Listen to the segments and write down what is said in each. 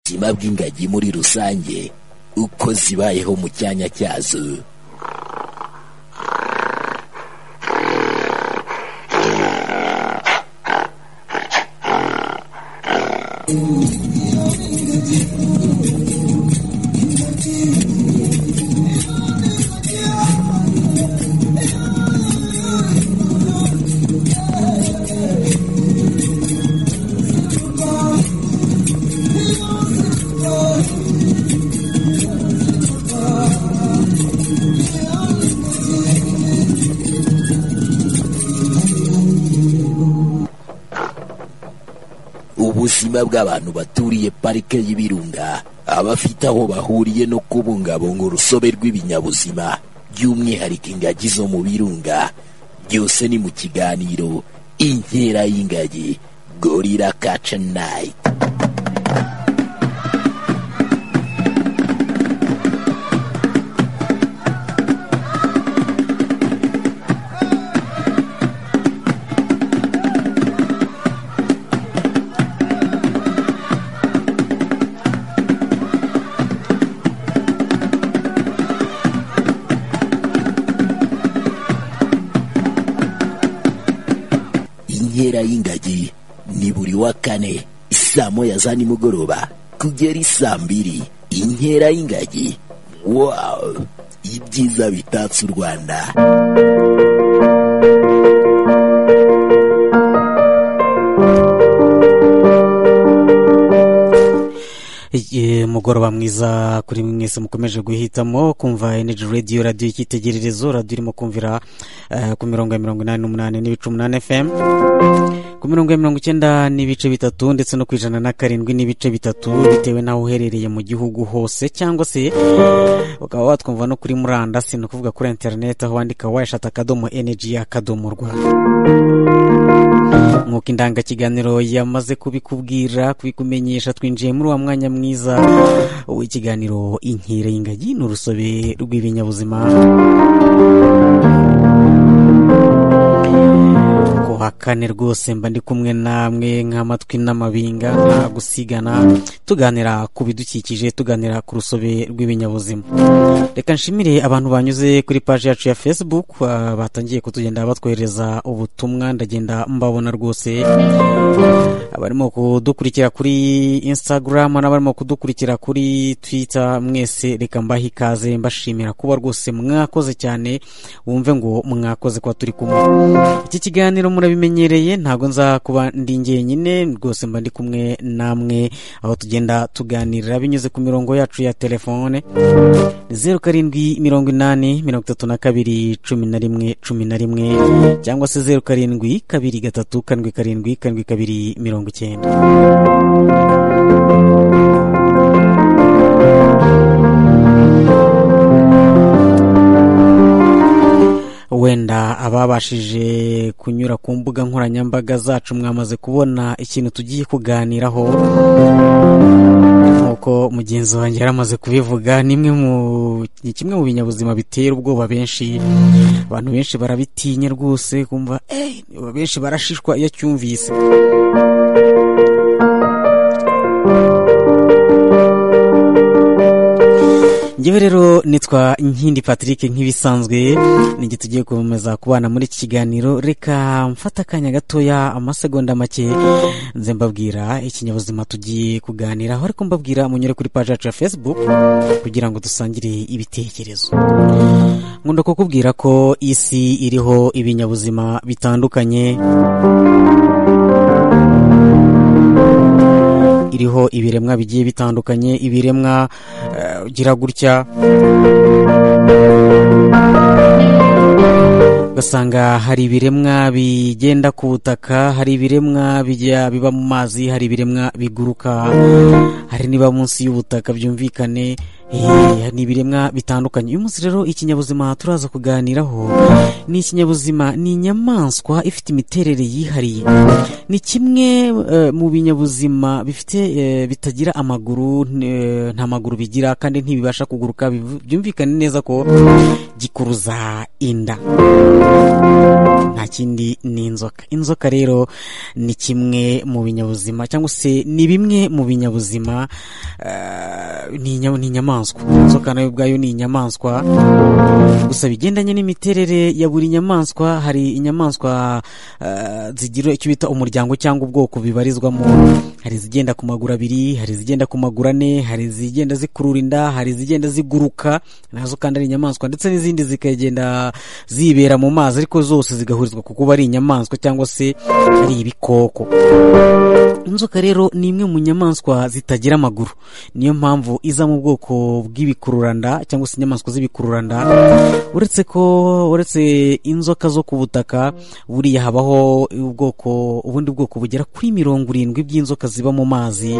ubuzima bw'ingagi muri rusange uko zibayeho mu cyanya cyazo ubuzima bw'abantu baturiye parike y'ibirunga abafite aho bahuriye no kubungabunga urusobe rw'ibinyabuzima by'umwihariko ingagi zo mu birunga byose ni mu kiganiro inkera y'ingagi gorira kaca nayiti inkera y'ingagi ni buri wa kane saa moya za nimugoroba kugera isaa mbiri inkera y'ingagi wawu ibyiza bitatse u rwanda Igihe mugoroba mwiza kuri mwese mukomeje guhitamo kumva energy radio radiyo y'icyitegererezo radiyo irimo kumvira eh, ku mirongo ya mirongo inani n'umunani n'ibice umunani fm ku mirongo ya mirongo icyenda n'ibice bitatu ndetse no ku ijana na karindwi n'ibice bitatu bitewe n'aho uherereye mu gihugu hose cyangwa se ukaba watwumva no kuri murandasi ni ukuvuga kuri interineti aho wandika wayashata akadomo energy akadomo rwanda nk'uko indangakiganiro yamaze kubikubwira kubikumenyesha twinjiye muri wa mwanya mwiza w'ikiganiro inkera y'ingagi ni urusobe rw'ibinyabuzima kuwa kane rwose mba ndi kumwe namwe nk'amatwi n'amabinga nta gusigana tuganira ku bidukikije tuganira ku rusobe rw'ibinyabuzima reka nshimire abantu banyuze kuri paji yacu ya facebook ah, batangiye kutugenda batwohereza ubutumwa ndagenda mbabona rwose abarimo kudukurikira kuri instagram n'abarimo kudukurikira kuri twitter mwese reka mbahe ikaze mbashimira kuba rwose mwakoze cyane wumve ngo mwakoze kuba turi kumwe iki kiganiro murabimenyereye ntabwo nza kuba ndi jyenyine rwose mba ndi kumwe namwe aho tugenda tuganirira binyuze ku mirongo yacu ya telefone zeru karindwi mirongo inani mirongo itatu na kabiri cumi na rimwe cumi na rimwe cyangwa se zeru karindwi kabiri gatatu karindwi karindwi karindwi kabiri mirongo icyenda wenda ababashije kunyura ku mbuga nkoranyambaga zacu mwamaze kubona ikintu tugiye kuganiraho nk'uko mugenzi wanjye yari amaze kubivuga ni imwe mu ni kimwe mu binyabuzima bitera ubwoba benshi abantu benshi barabitinya rwose kumva "Eh, benshi barashishwa iyo acyumvise njyewe rero nitwa nkindi patrick nk'ibisanzwe nige tugiye gukomeza kubana muri iki kiganiro reka mfata akanya gatoya amasegonda make nze mbabwira ikinyabuzima tugiye kuganiraho ariko mbabwira munyure kuri paji yacu ya facebook kugira ngo dusangire ibitekerezo nkunda kukubwira ko isi iriho ibinyabuzima bitandukanye iriho ibiremwa bigiye bitandukanye ibiremwa eh, ugira gutya ugasanga hari ibiremwa bigenda ku butaka hari ibiremwa bijya biba mu mazi hari ibiremwa biguruka hari niba munsi y'ubutaka byumvikane eh, ni ibiremwa bitandukanye uyu munsi rero ikinyabuzima turaza kuganiraho ni ikinyabuzima ni inyamaswa ifite imiterere yihariye ni kimwe eh, mu binyabuzima bifite eh, bitagira amaguru eh, nta maguru bigira kandi ntibibasha kuguruka bivu- byumvikane neza ko gikuruza inda nta kindi ni inzoka inzoka rero ni kimwe mu binyabuzima cyangwa se ni bimwe mu binyabuzima inka eh, ni inya- ni inyamaswa inzoka nayo ubwayo ni inyamaswa gusa bigendanye n'imiterere ya buri nyamaswa hari inyamaswa eh, zigira icyo bita umuryango cyangwa ubwoko bibarizwamo hari izigenda ku maguru abiri hari izigenda ku maguru ane hari izigenda zikurura inda hari izigenda ziguruka nazo kandi ari inyamaswa ndetse n'izindi zikagenda zibera mu mazi ariko zose zigahurizwa ku kuba ari inyamaswa cyangwa se ari ibikoko inzoka rero ni imwe mu nyamaswa zitagira amaguru niyo mpamvu iza mu bwoko bw'ibikururanda cyangwa se inyamaswa z'ibikururanda uretse ko uretse inzoka zo ku butaka buriya habaho ubwoko ubundi bwoko bugera kuri mirongo irindwi bw'inzoka ziba mu mazi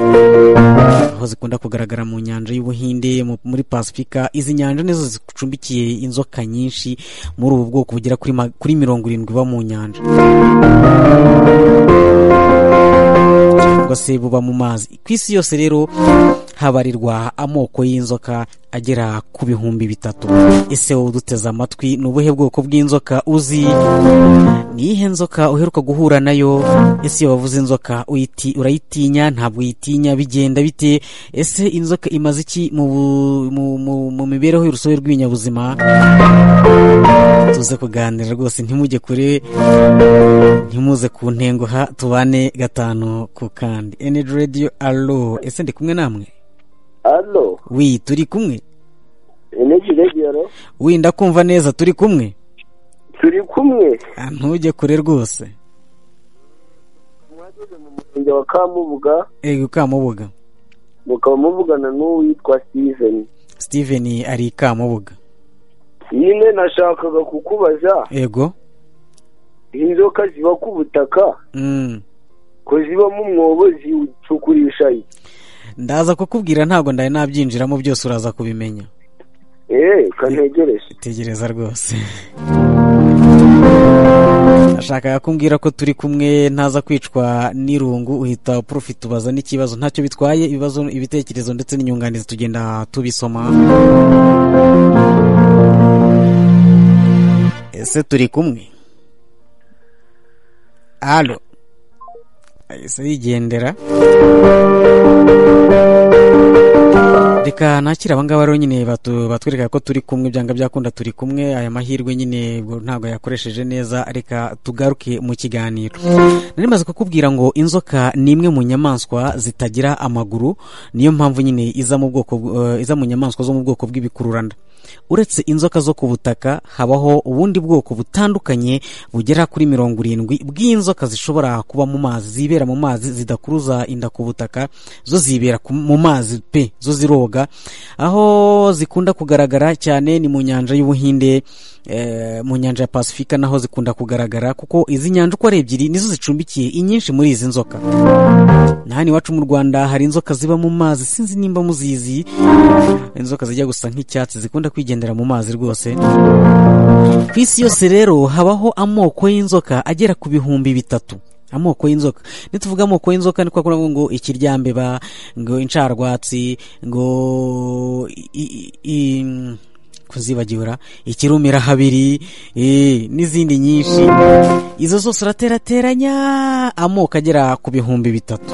aho zikunda kugaragara mu nyanja y'ubuhinde mu- muri pasifika izi nyanja nizo zicumbikiye inzoka nyinshi muri ubu bwoko bugera kuri ma- kuri mirongo irindwi iba mu nyanja cyangwa se buba mu mazi ku isi yose rero habarirwa amoko y'inzoka agera ku bihumbi bitatu ese wowe uduteze amatwi ni ubuhe bwoko bw'inzoka uzi ni iyihe nzoka uheruka guhura nayo ese iyo wavuze inzoka uyiti, urayitinya ntabwo uyitinya bigenda bite ese inzoka imaze iki mu, bu- mu, mu, mu mibereho y'urusobe rw'ibinyabuzima tuze kuganira rwose ntimujye kure ntimuze ku ntengo ha tubane gatanu ku kandi energy radio alo ese ndi kumwe namwe Allo, wi turi kumwe Energy Radio, allo? wi ndakumva neza turi kumwe turi kumwe Ah, ntujye kure rwose mwageze mu murenge wa Kamubuga ego kamubuga mukaba muvugana n'uwitwa Steven. steven ari i kamubuga Nyine nashakaga kukubaza ego inzoka ziba ku butaka Mm. ko zibamo umwobo ziwucukurisha iki? ndaza kukubwira ntabwo ndaye nabyinjiramo byose uraza kubimenya Eh, kantegereje. tegereza rwose nashakaga kumbwira ko turi kumwe ntaza kwicwa n'irungu uhita profi tubaza n'ikibazo ntacyo bitwaye ibibazo ibitekerezo ndetse n'inyunganizi tugenda tubisoma ese turi kumwe alo ese yigendera reka nakira abangaba rero nyine batu- batwereka ko turi kumwe byanga byakunda turi kumwe aya mahirwe nyine ubwo ntabwo yakoresheje neza reka tugaruke mu kiganiro nari maze kukubwira ngo inzoka ni imwe mu nyamaswa zitagira amaguru niyo mpamvu nyine iza mu bwoko eh, iza mu nyamaswa zo mu bwoko bw'ibikururanda uretse inzoka zo ku butaka habaho ubundi bwoko butandukanye bugera kuri mirongo irindwi bw'inzoka zishobora kuba mu mazi zibera mu mazi zidakuruza inda ku butaka zo zibera ku- mu mazi pe zo ziroga aho zikunda kugaragara cyane ni mu nyanja y'ubuhinde eh, mu nyanja ya pasifika naho zikunda kugaragara kuko izi nyanja uko ari ebyiri nizo zicumbikiye inyinshi muri izi nzoka na hano iwacu mu rwanda hari inzoka ziba mu mazi sinzi nimba muzizi inzoka zijya gusa nk'icyatsi zikunda kwigendera mu mazi rwose ku isi yose rero habaho amoko y'inzoka agera ku bihumbi bitatu amoko y'inzoka nituvuga amoko y'inzoka ni kwa kundi ngo ikiryambeba ngo incarwatsi ngo i- i- i- kuzibagibura ikirumira habiri eh, n'izindi nyinshi izo zose uraterateranya amoko agera ku bihumbi bitatu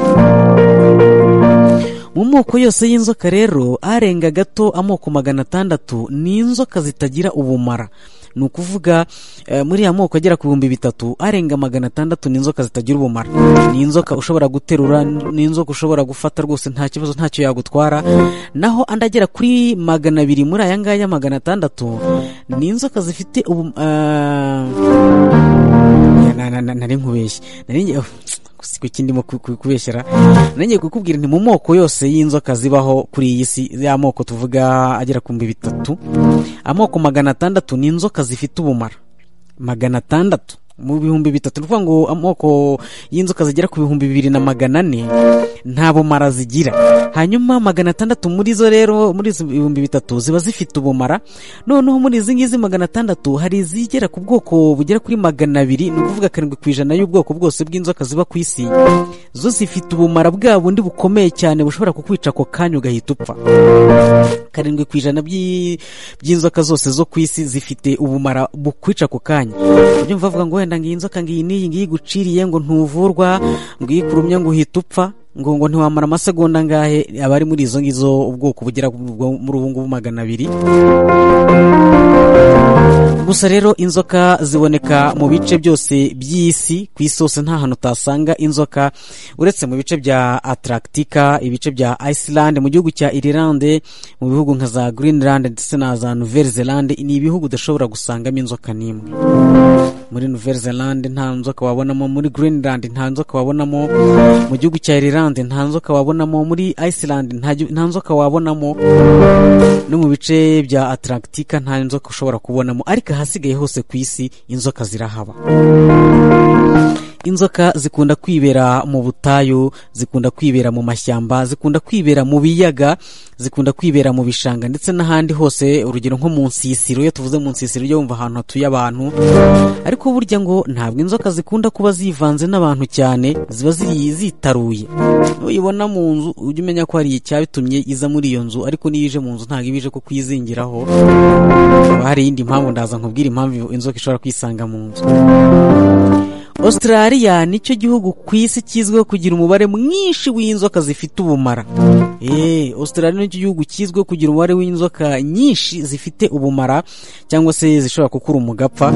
mu moko yose y'inzoka rero arenga gato amoko magana atandatu ni inzoka zitagira ubumara ni ukuvuga eh, muri ya moko agera ku bihumbi bitatu arenga magana atandatu ni inzoka zitagira ubumara ni inzoka ushobora guterura ni inzoka ushobora gufata rwose nta kibazo ntacyo yagutwara naho andi agera kuri magana abiri muri aya ngaya magana atandatu ni inzoka zifite ubu eh, na- na- na- nari nkubeshye nari ngiye ku kindimo kubeshyera nanjye kukubwira nti mu moko yose y'inzoka zibaho kuri iyi si ya moko tuvuga agera ku bihumbi bitatu amoko magana atandatu ni inzoka zifite ubumara magana atandatu mu bihumbi bitatu ni ukuvuga ngo amoko y'inzoka zigera ku bihumbi bibiri na magana ane nta bumara zigira hanyuma magana atandatu muri zo rero muri izo bihumbi bitatu ziba zifite ubumara noneho muri izi ngizi magana atandatu hari izigera ku bwoko bugera kuri magana abiri ni ukuvuga karindwi ku ijana y'ubwoko bwose bw'inzoka ziba ku isi zo zifite ubumara bwa bundi bukomeye cyane bushobora kukwica ako kanya ugahita upfa karindwi ku ijana by'i- by'inzoka zose zo ku isi zifite ubumara bukwica ako kanya ubyumva bavuga ngo wenda ngiyi inzoka ngiyi n'iyi ngiyi iguciriye ngo ntuvurwa ngo iyo ikurumye ngo uhita upfa ngo ngo ntiwamara amasegonda angahe abari muri izo ngizo ubwoko bugera bwo- muri ubu ngubu magana abiri gusa rero inzoka ziboneka mu bice byose by'isi ku isi hose nta hantu utasanga inzoka uretse mu bice bya ataragitika ibice bya iceland mu gihugu cya irilande mu bihugu nka za greenland ndetse na za nouvelle zelande ni ibihugu udashobora gusangamo inzoka n'imwe muri nouvelle zelande nta nzoka wabonamo muri greenland nta nzoka wabonamo mu gihugu cya irilande nta nzoka wabonamo muri iceland nta gi- nta nzoka wabonamo no mu bice bya ataragitika nta nzoka ushobora kubonamo ariko ahasigaye hose ku isi inzoka zirahaba inzoka zikunda kwibera mu butayu zikunda kwibera mu mashyamba zikunda kwibera mu biyaga zikunda kwibera mu bishanga ndetse n'ahandi hose urugero nko mu nsisiro iyo tuvuze mu nsisiro ujya wumva ahantu hatuye abantu ariko burya ngo ntabwo inzoka zikunda kuba zivanze n'abantu cyane ziba ziri zitaruye uyibona mu nzu ujya umenya ko hari icyabitumye iza muri iyo nzu ariko niyo ije mu nzu ntabwo iba ije ko kwizingiraho haba hari iyindi mpamvu ndaza nkubwira impamvu inzoka ishobora kwisanga mu nzu Australia nicyo gihugu ku isi kizwiho kugira umubare mwinshi w'inzoka zifite ubumara eh Australia nicyo gihugu kizwiho kugira umubare w'inzoka nyinshi zifite ubumara cyangwa se zishobora kukuruma ugapfa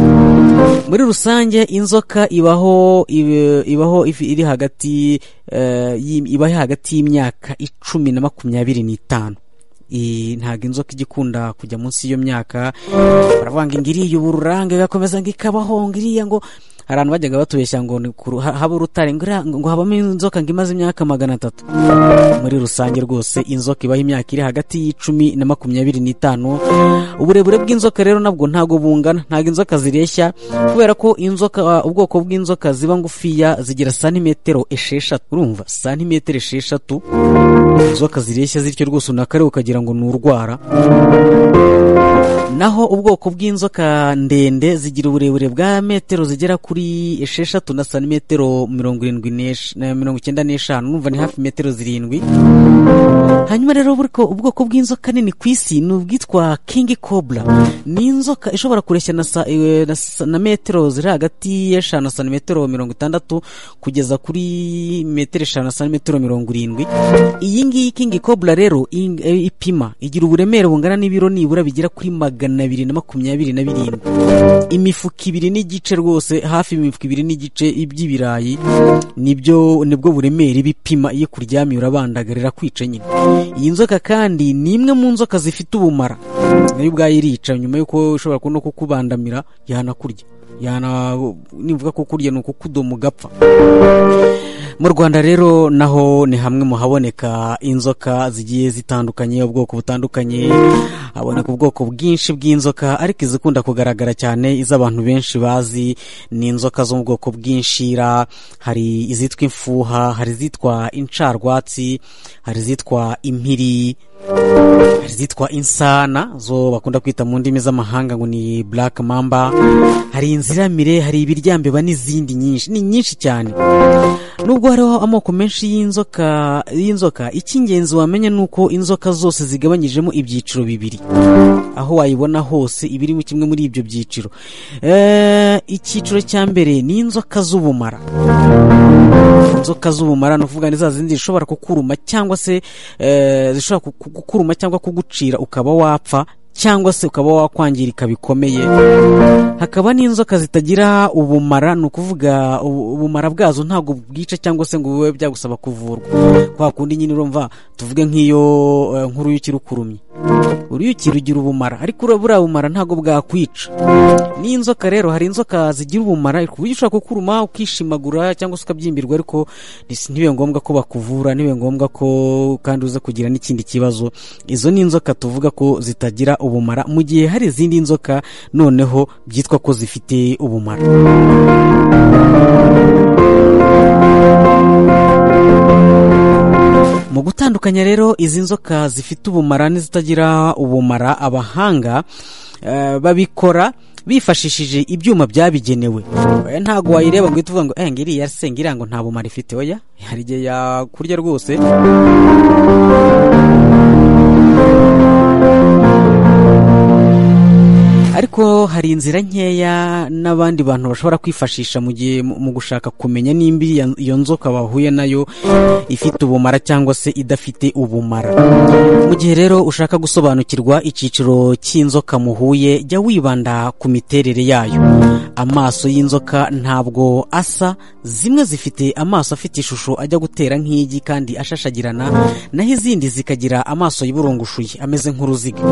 muri rusange inzoka ibaho ibe- ibaho ifi- iri hagati eh, y'i- ibaho hagati y'imyaka icumi na makumyabiri n'itanu I- ntabwo inzoka ijya ikunda kujya munsi y'iyo myaka baravuga ngo ngo iriya ubu ururange igakomeza ngo ikabaho ngo iriya ngo hari abantu bajyaga batubeshya ngo ni ku ru- ha- haba urutare ngo iriya- ngo habamo inzoka ngo imaze imyaka magana atatu muri rusange rwose inzoka ibaho imyaka iri hagati y'icumi na makumyabiri n'itanu uburebure bw'inzoka rero nabwo ntabwo bungana ntabwo inzoka zireshya kubera ko inzoka ubwoko bw'inzoka ziba ngufiya zigira santimetero esheshatu urumva santimetero esheshatu inzoka zireshya zityo rwose unakareba ukagira ngo ni urwara naho ubwoko bw'inzoka ndende zigira uburebure bwa metero zigera kuri esheshatu na santimetero mirongo irindwi n'esh- na mirongo icyenda n'eshanu numva ni hafi metero zirindwi hanyuma rero buriko ubwoko bw'inzoka nini ku isi ni ubwitwa king cobra ni inzoka ishobora kureshya na, sa, eh, na, sa- na metero ziri hagati y'eshanu na santimetero mirongo itandatu kugeza kuri metero eshanu na santimetero mirongo irindwi iyi ngiyi king cobra rero ing- eh, ipima igira uburemere bungana n'ibiro nibura bigera kuri magana abiri na makumyabiri na birindwi imifuka ibiri n'igice rwose hafi imifuka ibiri n'igice by'ibirayi nibyo nibwo buremere bipima iyo kuryamye urabandagarira kwica nyine iyi nzoka kandi ni imwe mu nzoka zifite ubumara nayo ubwayo irica nyuma y'uko ishobora no kukubandamira yanakurya yana nivuga ko kurya ni ukukudoma ugapfa mu rwanda rero naho ni hamwe mu haboneka inzoka zigiye zitandukanye ubwoko butandukanye haboneka ubwoko bwinshi bw'inzoka ariko izikunda kugaragara cyane izo abantu benshi bazi ni inzoka zo mu bwoko bw'inshira hari izitwa imfuha hari izitwa incarwatsi hari izitwa impiri hari izitwa insana zo bakunda kwita mu ndimi z'amahanga ngo ni black mamba hari inziramire hari ibiryambeba n'izindi nyinshi ni nyinshi cyane nubwo hariho amoko menshi y'inzoka y'inzoka icy'ingenzi wamenya ni uko inzoka zose zigabanyijemo ibyiciro bibiri aho wayibona hose iba irimo kimwe muri ibyo byiciro Eh, icyiciro cya mbere ni inzoka z'ubumara inzoka z'ubumara ni ukuvuga ni za zindi zishobora kukuruma cyangwa se eh, zishobora ku- ku- kukuruma cyangwa kugucira ukaba wapfa cyangwa se ukaba wakwangirika bikomeye hakaba n'inzoka zitagira ubumara ni ukuvuga ubu- ubumara bwazo ntabwo bwica cyangwa se ngo bube byagusaba kuvurwa kwa kundi nyine urumva tuvuge nk'iyo eh, nk'uruyuki rukurumye uruyuki rugira ubumara ariko ura- buriya bumara ntabwo bwakwica n'inzoka rero hari inzoka zigira ubumara ku buryo ushobora kukuruma ukishimagura cyangwa se ukabyimbirwa ariko nis- ntibibe ngombwa ko bakuvura ntibibe ngombwa ko kandi uza kugira n'ikindi kibazo izo ni inzoka tuvuga ko zitagira ubumara mu gihe hari izindi nzoka noneho byitwa ko zifite ubumara mu gutandukanya rero izi nzoka zifite ubumara n'izitagira ubumara abahanga eh, babikora bifashishije ibyuma byabigenewe Oya, ntabwo wayireba ngo uhite uvuga ngo eh ngiriya se ngiriya ngo nta bumara ifite oya hari igihe yakurya rwose ariko rero hari inzira nkeya n'abandi bantu bashobora kwifashisha mu gihe mu mu gushaka kumenya nimba iya- iyo nzoka bahuye nayo ifite ubumara cyangwa se idafite ubumara mu gihe rero ushaka gusobanukirwa icyiciro cy'inzoka muhuye jya wibanda ku miterere yayo amaso y'inzoka ntabwo asa zimwe zifite amaso afite ishusho ajya gutera nk'igi kandi ashashagirana naho izindi zikagira amaso yiburungushuye ameze nk'uruziga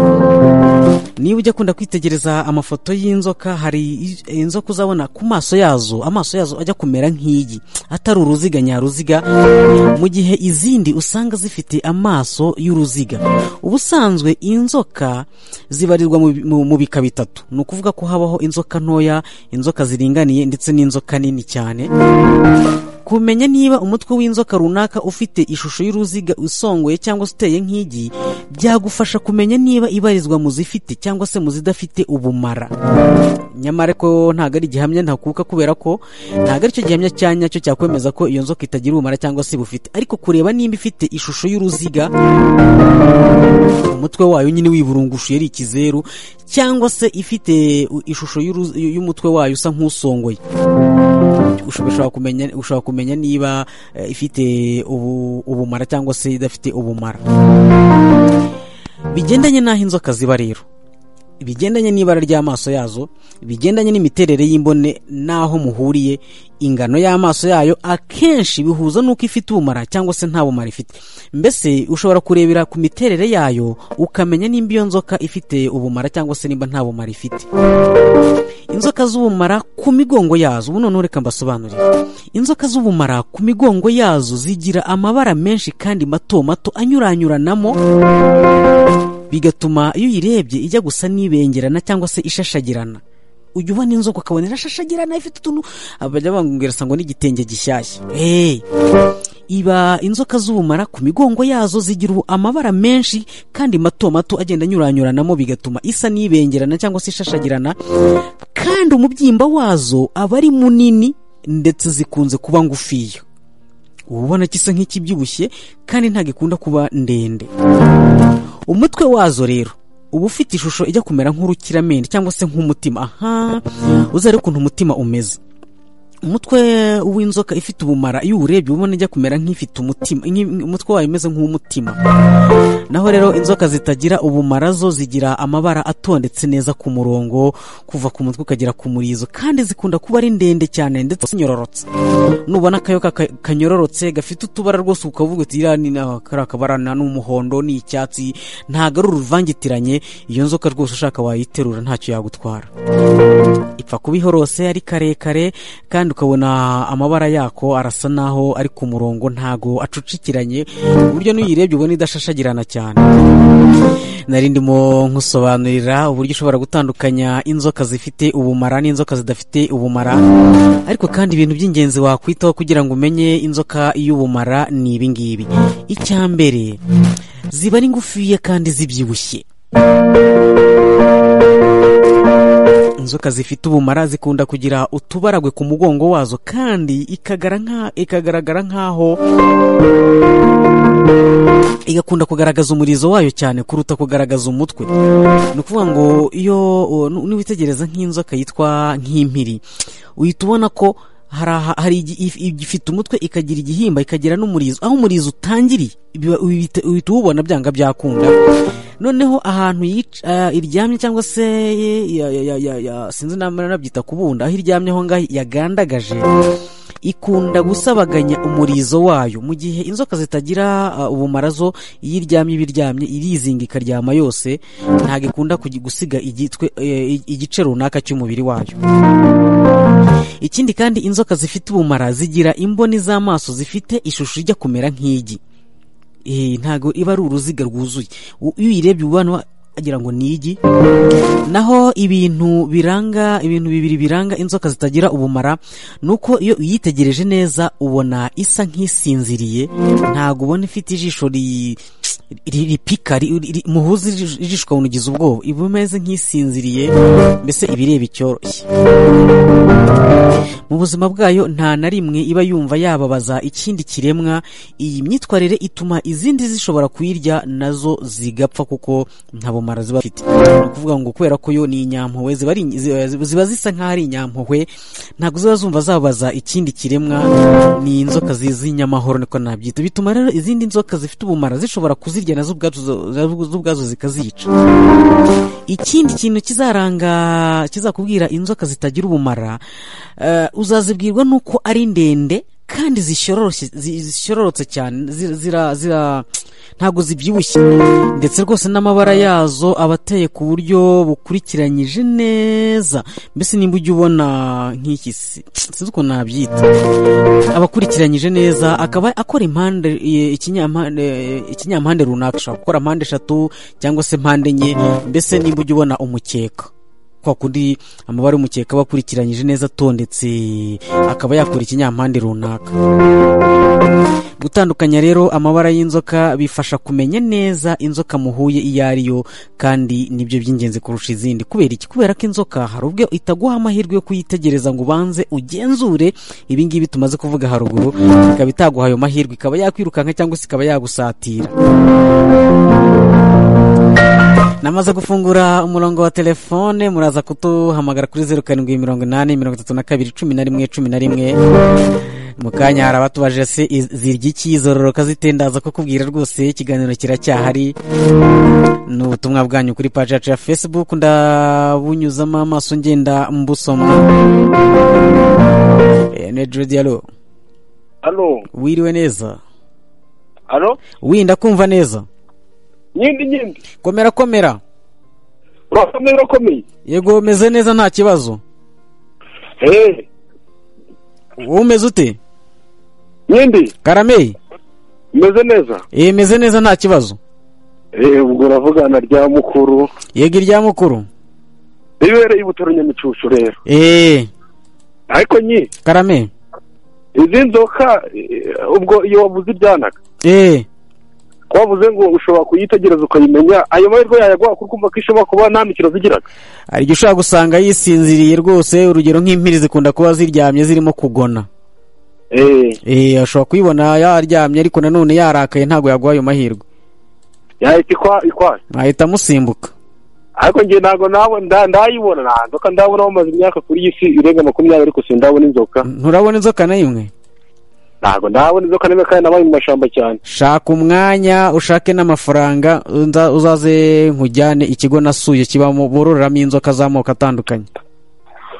niba ujya akunda kwitegereza amafoto y'inzoka hari i- inzoka uzabona ku maso yazo amaso yazo ajya kumera nk'igi atari uruziga nyaruziga mu gihe izindi usanga zifite amaso y'uruziga ubusanzwe inzoka zibarirwa mu bi- mu mu bika bitatu ni ukuvuga ko habaho inzoka ntoya inzoka ziringaniye ndetse n'inzoka nini cyane kumenya niba umutwe w'inzoka runaka ufite ishusho y'uruziga usongoye cyangwa se uteye nk'igi byagufasha kumenya niba ibarizwa mu zifite cyangwa se mu zidafite ubumara nyamara ko ntabwo ari igihamya ntakuka kubera ko ntabwo ari cyo gihamya cya nyacyo cyakwemeza ko iyo nzoka itagira ubumara cyangwa se bufite ariko kureba nimba ifite ishusho y'uruziga umutwe wayo nyine wiburungushuye ari ikizeru cyangwa se ifite u- ishusho y'uru- y'umutwe wayo usa nk'usongoye ushobora ushobora kumenya ushobora kumenya niba eh, ifite ubu- ubumara cyangwa se idafite ubumara bigendanye n'aho inzoka ziba rero bigendanye n'ibara ry'amaso yazo bigendanye n'imiterere y'imbone n'aho muhuriye ingano y'amaso yayo akenshi bihuza n'uko ifite ubumara cyangwa se nta bumara ifite mbese ushobora kurebera ku miterere yayo ukamenya nimba iyo nzoka ifite ubumara cyangwa se nimba nta bumara ifite inzoka z'ubumara ku migongo yazo ubu noneho reka mbasobanurire inzoka z'ubumara ku migongo yazo zigira amabara menshi kandi mato mato anyuranyuranamo bigatuma iyo uyirebye ijya gusa n'ibengerana cyangwa se ishashagirana ujya ubona inzoka ukabona irashashagirana ifite utuntu abajya bambwira ngo n'igitenge gishyashya hey! iba inzoka z'ubumara ku migongo yazo zigira ubu- amabara menshi kandi mato mato agenda anyuranyuranamo bigatuma isa n'ibengerana cyangwa se ishashagirana kandi umubyimba wazo aba ari munini ndetse zikunze kuba ngufiya uba ubona gisa nk'ikibyibushye kandi ntabwo ikunda kuba ndende umutwe wazo rero uba ufite ishusho ijya kumera nk'urukiramende cyangwa se nk'umutima aha uzare ukuntu umutima umeze umutwe w'inzoka ifite ubumara iyo uwurebye ubona ijya kumera nk'ifite umutima nk'i- umutwe wayo umeze nk'uw'umutima naho rero inzoka zitagira ubumara zo zigira amabara atondetse neza ku murongo kuva ku mutwe ukagera ku murizo kandi zikunda kuba ari ndende cyane ndetse zinyororotse nubona akayoka ka- kanyororotse gafite utubara rwose ukavuga uti iriya ni na- kariya kabara na- ni umuhondo ni icyatsi ntago ari uruvangitiranye iyo nzoka rwose ushaka wayiterura ntacyo yagutwara ipfa kuba ihorose ari karekare kandi ukabona amabara yako arasa naho ari ku murongo ntago acucikiranye ku buryo n'uyirebye ubona idashashagirana cyane nari ndimo nkusobanurira uburyo ushobora gutandukanya inzoka zifite ubumara n'inzoka zidafite ubumara ariko kandi ibintu by'ingenzi wakwitaho kugira ngo umenye inzoka y'ubumara ni ibi ngibi icya mbere ziba ari ngufiya kandi zibyibushye inzoka zifite ubumara zikunda kugira utubaragwe ku mugongo wazo kandi ikagara nka- ikagaragara nk'aho igakunda kugaragaza umurizo wayo cyane kuruta kugaragaza umutwe ni ukuvuga ngo iyo uh, nu- niwitegereza nk'inzoka yitwa nk'impiri uhita ubona ko hari aha- hari igi- if- igifite umutwe ikagira igihimba ikagira n'umurizo aho umurizo utangiriye biba- uhita uhita uwubona byanga byakunda noneho ahantu yica- ah, iryamye cyangwa se ya- ya- ya- ya- ya- sinzi namara nabyita kubunda aho iryamye aho ngaho yagandagaje ikunda gusabaganya umurizo wayo mu gihe inzoka zitagira ah, ubumara zo iyo iryamye iba iryamye irizinga ikaryama yose ntabwo ikunda kugi- gusiga igitwe, eh, igice runaka cy'umubiri wayo ikindi kandi inzoka zifite ubumara zigira imboni z'amaso zifite ishusho ijya kumera nk'igi Eh, ntabwo iba ari uruziga rwuzuye U- iyo uyirebye ubona agira ngo ni igi naho ibintu biranga ibintu bibiri biranga inzoka zitagira ubumara ni uko iyo uyitegereje neza ubona isa nk'isinziriye ntabwo ubona ifite ijisho ri iri ripika muhuza ijishwa bunugize ubwoba iba imeze nk'isinziriye mbese ibireba icyoroshye mu buzima bwayo nta na rimwe iba yumva yababaza ikindi kiremwa iyi myitwarire ituma izindi zishobora kuyirya nazo zigapfa kuko nta bumara ziba zifite ni ukuvuga ngo kubera ko yo ni inyampuhwe ziba ari- ziba- ziba zisa nk'aho ari inyampuhwe ntabwo ziba zumva zababaza ikindi kiremwa ni inzoka zizi inyamahoro niko nabyita bituma rero izindi nzoka zifite ubumara zishobora kuzirya nazo ubwazo zo ubwazo zikazica ikindi kintu kizaranga kizakubwira inzoka zitagira ubumara eh, uzazibwirwa n'uko ari ndende kandi zishyoroshye- zi- zisyororotse cyane zira, zira, zira ntabwo zibyibushye ndetse rwose n'amabara yazo aba ateye ku buryo bukurikiranyije neza mbese nimba ujya ubona nk'iki si- sinzi ukuntu nabyita aba akurikiranyije neza akaba akora impande e, ikinyampande e, ikinyampande runaka ashobora gukora mpande eshatu cyangwa se mpande enye mbese nimba ujya ubona umukeka kwa kundi amabara y'umukeka aba akurikiranyije neza atondetse akaba yakora ikinyampande runaka gutandukanya rero amabara y'inzoka bifasha kumenya neza inzoka muhuye iyo ari yo kandi nibyo by'ingenzi kurusha izindi kubera iki kubera ko inzoka hari ubwo itaguha amahirwe yo kuyitegereza ngo ubanze ugenzure ibi ngibi tumaze kuvuga haruguru ikaba itaguha ayo mahirwe ikaba yakwirukanka cyangwa se ikaba yagusatira namaze gufungura umurongo wa telefone muraza kutuhamagara kuri zeru karindwi mirongo inani mirongo itatu na kabiri cumi na rimwe cumi na rimwe mu kanya hari abatubajije se iz- zirya iki zororoka zitendaza kukubwira rwose ikiganiro kiracyahari ni ubutumwa bwanyu kuri paji yacu ya facebook ndabunyuzamo amaso ngenda mbusoma Eh, ni Jude, allo. hano wiriwe neza hano winda kumva neza nyindi nyindi komera komera urakomeye urakomeye yego umeze neza nta kibazo eee wowe umeze ute nyindi karameye umeze neza Eh, meze neza nta kibazo eee ubwo uravugana rya mukuru yego irya mukuru ribereye ibutaro nyamicucu rero Eh, ariko nyi karame izi nzoka eh, ubwo iyo wabuze ibyanaga Eh, wabuze ngo ushobora kuyitegereza ukayimenya ayo mahirwe yayaguha kuko umva ko ishobora kuba nta mikino zigiraga hari igihe ushobora gusanga yisinziriye rwose urugero nk'impiri zikunda kuba ziryamye zirimo kugona eee Eh, ashobora kuyibona yaryamye ariko nanone yarakaye ntabwo yaguha ayo mahirwe yahita ikwa ikwaye ahita amusimbuka ariko njye ntabwo nabo- nda- ndayibona nta nzoka ndabona bamaze imyaka kuri iyi si irenga makumyabiri ariko sindabona inzoka nturabona inzoka na imwe ntabwo ndabona inzoka n'imwe kandi nabaye mu mashyamba cyane shaka umwanya ushake n'amafaranga uza- uzaze nkujyane ikigo nasuye kibamo bororeramo inzoka z'amoko atandukanye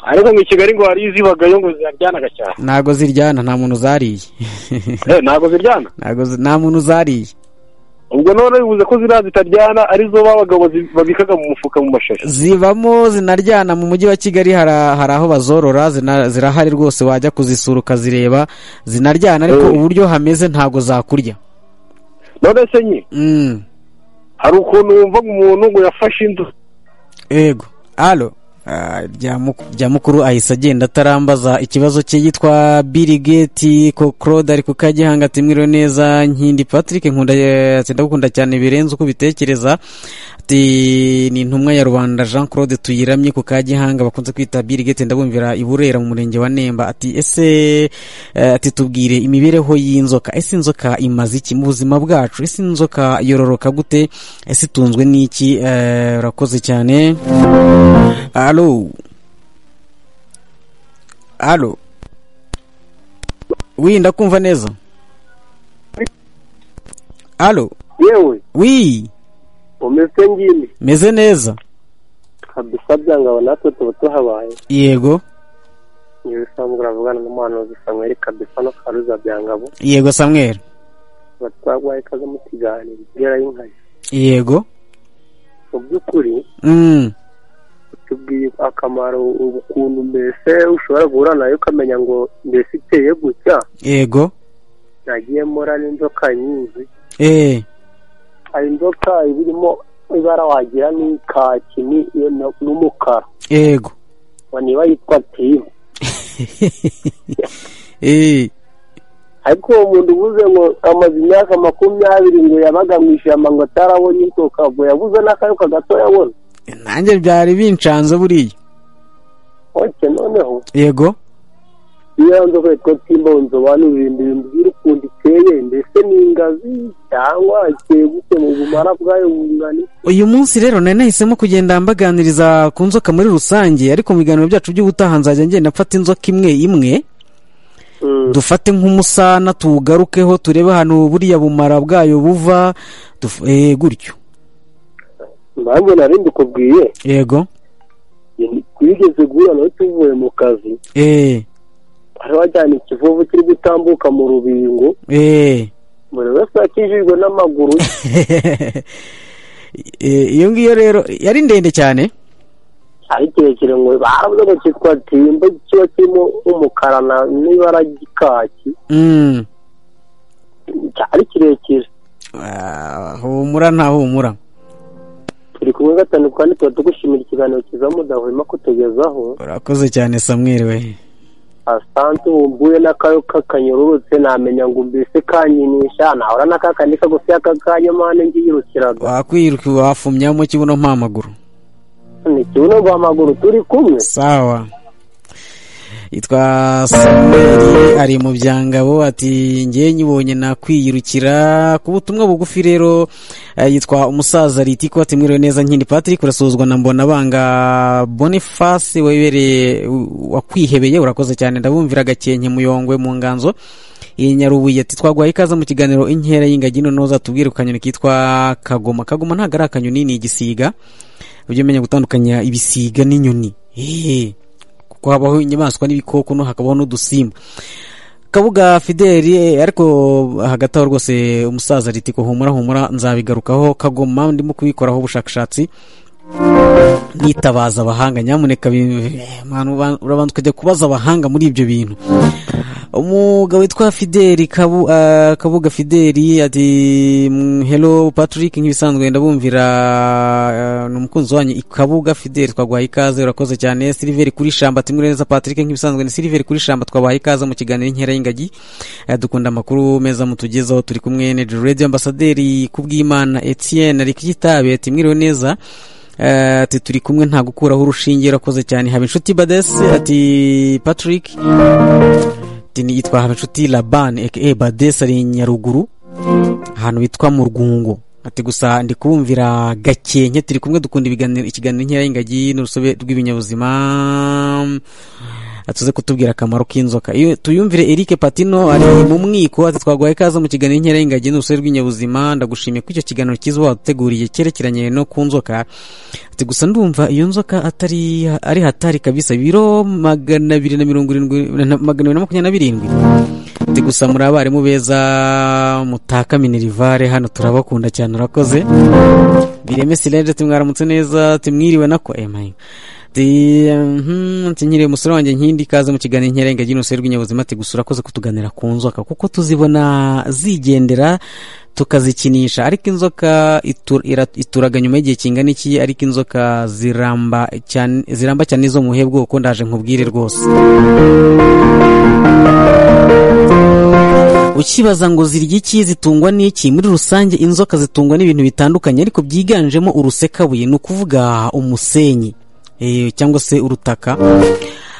ariko mu kigali ngo hari izibagayo ngo ziryanaga cyane ntabwo ziryana nta muntu zariye Eh, ntabwo ziryana ntabwo zi- nta muntu zariye ubwo none bivuze ko ziriya zitaryana arizo babagabo babikaga mu mufuka mu mashashi zibamo zinaryana mu mujyi wa kigali hari a- hari aho bazorora zina- zirahari rwose wajya kuzisura ukazireba zinaryana ariko Mm. uburyo hameze ntabwo zakurya none se nye Mm, hari ukuntu wumva ngo umuntu ngo yafashe inzu yego alo Ah, rya muku- rya mukuru ahise agenda atarambaza ikibazo cye yitwa Bill Gates Cocrode ari ku Kagihanga ati mwiriwe neza nkindi Patrick nkunda eh, sindagukunda cyane birenze uko ubitekereza ati ni intumwa ya rubanda jean claude tuyiramye ku kagihanga bakunze kwita Bill Gates ndabumvira i burera mu murenge wa nemba ati ese eh, ati tubwire imibereho y'inzoka ese inzoka imaze iki mu buzima bwacu ese inzoka yororoka gute ese itunzwe n'iki Eh, urakoze cyane alo alo wi ndakumva neza alo yewe wi umeze ngini meze neza kabisa byangabo natwe tuba tuhabaye yego niba usanzwe uravugana n'umuhanuzi samweri kabisa no karuza byangabo yego samweri tuba twaguhaye ikaze mu kiganiro igera y'inkazi yego mu by'ukuri mm. tubwiye akamaro ukuntu mbese ushobora guhura nayo ukamenya ngo mbese iteye gutya yego nagiye mbora n'inzoka nyinshi eh. hari inzoka iba irimo ibara wagira ni kaki ni- ni- n'umukara yego ngo niba yitwa timu eh. ariko uwo muntu uvuze ngo amaze imyaka makumyabiri ngo yabaga mu ishyamba ngo atarabonye inzoka ngo yabuze n'akayoka gato yabona nanjye byari bincanze buriya oke noneho yego iyo nzoka yitwa timbonzo banuririmbira imbwira ukuntu iteye mbese ni ingazi cyangwa iteye gute mu bumara bwayo bungana iki? uyu munsi rero nari nahisemo kugenda mbaganiriza ku nzoka muri rusange ariko mu biganiro byacu by'ubutaha nzajya ngenda mfata inzoka imwe imwe Mm. dufate nk'umusana tuwugarukeho turebe ahantu buriya bumara bwayo buva duf- eh, gutyo nanjye nari ndikubwiye yego twigeze guhura nawe tuvuye mu kazi eh, hari wajyana ikivuvu kiri gutambuka mu rubingo eh. buri wese yakijijwe n'amaguru ye. Eh, iyo ngiyo rero yari ndende cyane ari kirekire ngo baravuze ngo cyitwa timba kiba kirimo umukara na- n'ibara ry'ikaki Mm. cyari kirekire Ah, humura nta humura turi kumwe gatanu kandi tuba tugushimira ikiganiro cyiza mudahwema kutugezaho urakoze cyane samweri we asante wumbuye n'akayo kakanyururutse namenya ngo mbese kanyinisha nahora n'akakandi kagufi y'akakanya mane ngiyirukiraga wakwiruka wafumyamo kibuno mpa amaguru ni kibuno rwa maguru turi kumwe sawa yitwa samweri ari mu byangabo ati ngewe nyibonye nakwiyirukira ku butumwa bugufi rero eh, yitwa umusaza ritiko ati mwiriwe neza nkindi patrick urasuhuzwa na mbona banga boniface webereye wakwihebeye urakoze cyane ndabumvira gakenke muyongwe mu nganzo iyi nyarubuye ati twaguhaye ikaze mu kiganiro inkera y'ingagi none uzatubwire ku kanyoni kitwa kagoma kagoma ntabwo ari akanyoni ni igisiga ujye umenya gutandukanya ibisiga n'inyoni Ehe. kuko habaho inyamaswa n'ibikoko no hakabaho n'udusimba kabuga fideli eh, ariko hagati aho rwose umusaza ritiko humura humura nzabigarukaho kagoma ndimo kubikoraho ubushakashatsi nitabaza abahanga nyamuneka bi- eh, manu, ba- urabanza ukajya kubaza abahanga muri ibyo bintu umugabo witwa fideli Kabu, ah, kabuga fideli ati mm, hello patrick nk'ibisanzwe ndabumvira ah, ni umukunzi wanyu i- kabuga fideli twaguhaye ikaze urakoze cyane siliveri kuri shamba timure neza patrick nk'ibisanzwe ni siliveri kuri shamba twabahaye ikaze mu kiganiro inkera y'ingagi Eh, dukunda amakuru meza mutugezaho turi kumwe na radio ambasaderi kubwimana etienne ari kitabe ati mwiriwe neza Eh, ati turi kumwe nta gukuraho urushinge urakoze cyane haba inshuti badese ati patrick ati yitwa habinshuti labani aka badesi ari nyaruguru ahantu bitwa mu rwungu ati gusa ndi kumvira gakenke turi kumwe dukunda ibiganiro ikiganiro inkera y'ingagi n'urusobe rw'ibinyabuzima atuze kutubwira akamaro k'inzoka iyo tuyumvire Eric Patino ari mu mwiko ati twaguhaye ikaze mu kiganiro inkera y'ingagi n'urusobe rw'ibinyabuzima ndagushimiye ko icyo kiganiro cyiza waduteguriye cyerekeranye no ku nzoka ati gusa ndumva iyo nzoka atari ari hatari kabisa biro magana abiri na mirongo irindwi na- magana abiri na makumyabiri na birindwi ati gusa muri abarimu beza mutaka minerivare hano turabakunda cyane urakoze bireme silende tumwaramutse neza tumwiriwe nako emaye ati mhm, ati nkiriye umusore wanjye nkindi ikaze mu kiganiro inkera ingagi n'urusobe rw'inyabuzima ati gusa urakoze kutuganira ku nzoka kuko tuzibona zigendera tukazikinisha ariko inzoka itur- ira- ituraga nyuma y'igihe kingana iki ariko inzoka ziramba cyane ziramba cyane izo muhe bwoko ndaje nkubwire rwose ukibaza ngo zirya iki zitungwa n'iki muri rusange inzoka zitungwa n'ibintu bitandukanye ariko byiganjemo urusekabuye ni ukuvuga umusenyi eh, cyangwa se urutaka